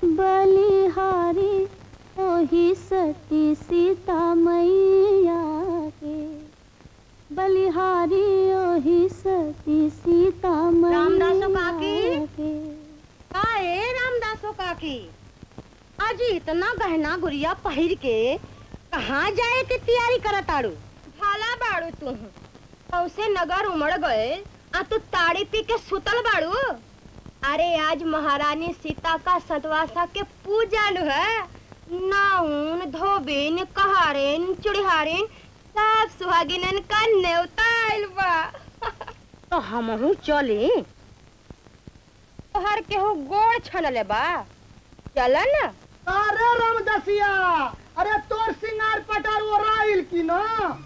बलिहारी ओही सती सीता मैया के बलिहारी ओही सती सीता रामदासो मैया काकी? के काहे रामदासो काकी आज इतना गहना गुड़िया पहिर के कहाँ जाए के तैयारी करत आड़ू भाला बाड़ू तू कौसे नगर उमड़ गए आ तू ताड़ी पी के सुतल बाड़ू अरे आज महारानी सीता का सतवासा के पूजा नु है नाउन धोबिन कहारिन चुड़िहारिन सब सुहागिनन का न्योता आइल बा तो हमहू चली तोहर केहू गोड़ छनले बा चल न अरे रामदसिया अरे तोर सिंगार पटार ओराइल की ना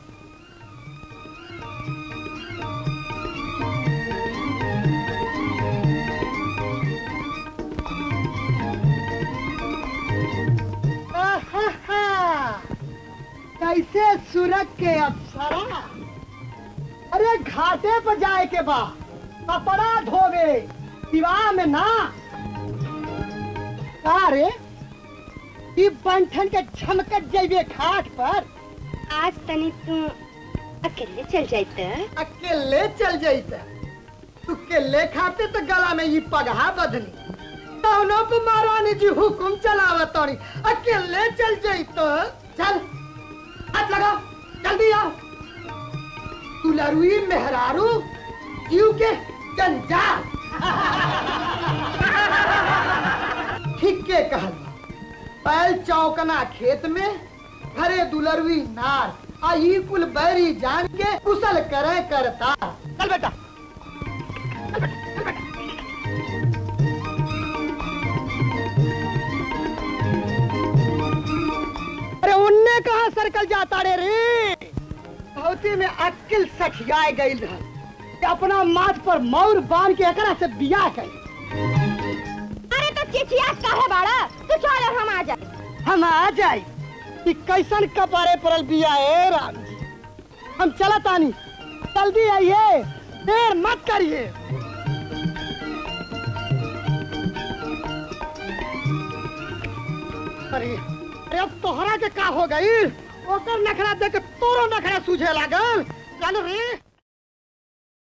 आहाहा, कैसे सूरज के अप्सरा अरे घाटे पर जाए के बा कपड़ा धोवे विवाह में ना का रे ई बंठन के झमकत जइबे घाट पर आज तनी तू अकेले चल जाते अकेले चल जइते तू केले खाते तो गला में ये पगहा बदनी कौनो पे महारानी जी हुकुम चलावत तोरी अकेले चल जइतो चल हाथ लगाओ जल्दी आओ तू लरुई मेहरारू जीव के जंजाल ठीक के कहल बैल चौकना खेत में घरे दुलरवी नार आ ई कुल बैरी जान के कुशल करे करता चल बेटा अरे उनने कहा सर्कल जाता रे रे धोती में अक्ल सखियाए गई रहल कि अपना माथ पर मौर बांध के एकरा से बियाह कई अरे तो चिचिया काहे बाड़ा तू चल और हम आ जाए हम आ जाई कि कैसन कपारे पड़ल बिया ए राम जी हम चलत आनी जल्दी आइए देर मत करिए अरे अरे अब तोहरा के का हो गई ओकर नखरा देख के तोरो नखरा सूझे लागल चल रे